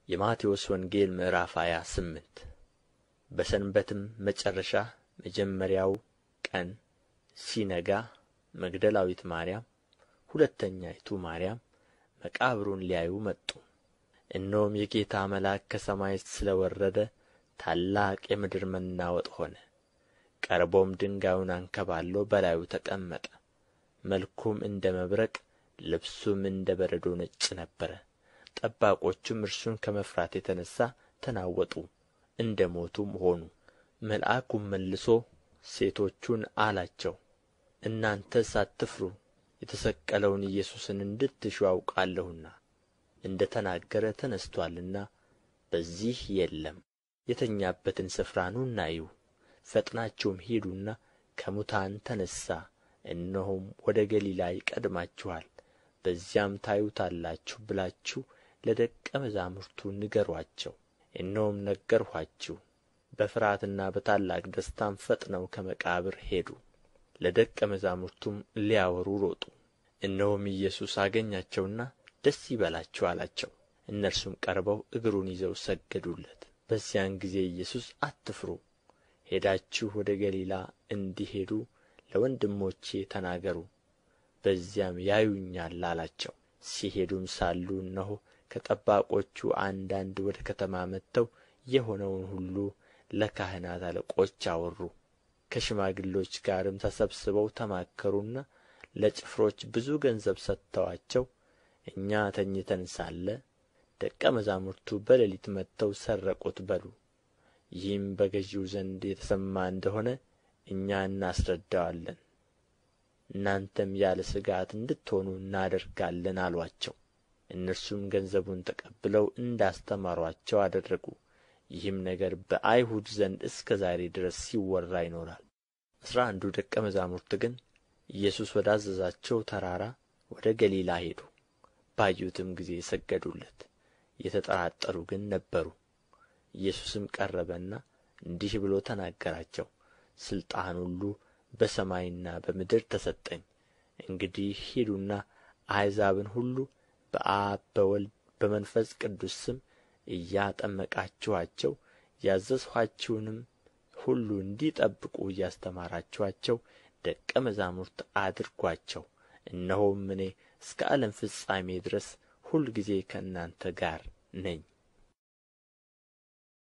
የማቴዎስ ወንጌል ምዕራፍ ሃያ ስምንት በሰንበትም መጨረሻ መጀመሪያው ቀን ሲነጋ መግደላዊት ማርያም ሁለተኛይቱ ማርያም መቃብሩን ሊያዩ መጡ እነሆም የጌታ መልአክ ከሰማይ ስለ ወረደ ታላቅ የምድር መናወጥ ሆነ ቀርቦም ድንጋዩን አንከባሎ በላዩ ተቀመጠ መልኩም እንደ መብረቅ ልብሱም እንደ በረዶ ነጭ ነበረ ጠባቆቹም እርሱን ከመፍራት የተነሣ ተናወጡ እንደ ሞቱም ሆኑ መልአኩም መልሶ ሴቶቹን አላቸው እናንተስ አትፍሩ የተሰቀለውን ኢየሱስን እንድትሹ አውቃለሁና እንደ ተናገረ ተነሥቶአልና በዚህ የለም የተኛበትን ስፍራ ኑና እዩ ፈጥናችሁም ሂዱና ከሙታን ተነሣ እነሆም ወደ ገሊላ ይቀድማችኋል በዚያም ታዩታላችሁ ብላችሁ ለደቀ መዛሙርቱ ንገሩአቸው እነሆም ነገርኋችሁ በፍርሃትና በታላቅ ደስታም ፈጥነው ከመቃብር ሄዱ ለደቀ መዛሙርቱም ሊያወሩ ሮጡ እነሆም ኢየሱስ አገኛቸውና ደስ ይበላችሁ አላቸው እነርሱም ቀርበው እግሩን ይዘው ሰገዱለት በዚያን ጊዜ ኢየሱስ አትፍሩ ሄዳችሁ ወደ ገሊላ እንዲሄዱ ለወንድሞቼ ተናገሩ በዚያም ያዩኛል አላቸው ሲሄዱም ሳሉ እነሆ ከጠባቆቹ አንዳንድ ወደ ከተማ መጥተው የሆነውን ሁሉ ለካህናት አለቆች አወሩ ከሽማግሎች ጋርም ተሰብስበው ተማከሩና ለጭፍሮች ብዙ ገንዘብ ሰጥተዋቸው እኛ ተኝተን ሳለ ደቀ መዛሙርቱ በሌሊት መጥተው ሰረቁት በሉ ይህም በገዢው ዘንድ የተሰማ እንደሆነ እኛ እናስረዳዋለን እናንተም ያለ ሥጋት እንድትሆኑ እናደርጋለን አሉአቸው እነርሱም ገንዘቡን ተቀብለው እንዳስተማሩአቸው አደረጉ ይህም ነገር በአይሁድ ዘንድ እስከ ዛሬ ድረስ ሲወራ ይኖራል አሥራ አንዱ ደቀ መዛሙርት ግን ኢየሱስ ወዳዘዛቸው ተራራ ወደ ገሊላ ሄዱ ባዩትም ጊዜ ሰገዱለት የተጠራጠሩ ግን ነበሩ ኢየሱስም ቀረበና እንዲህ ብሎ ተናገራቸው ሥልጣን ሁሉ በሰማይና በምድር ተሰጠኝ እንግዲህ ሂዱና አሕዛብን ሁሉ በአብ በወልድ በመንፈስ ቅዱስ ስም እያጠመቃችኋቸው ያዘዝኋችሁንም ሁሉ እንዲጠብቁ እያስተማራችኋቸው ደቀ መዛሙርት አድርጓቸው እነሆም እኔ እስከ ዓለም ፍጻሜ ድረስ ሁልጊዜ ከእናንተ ጋር ነኝ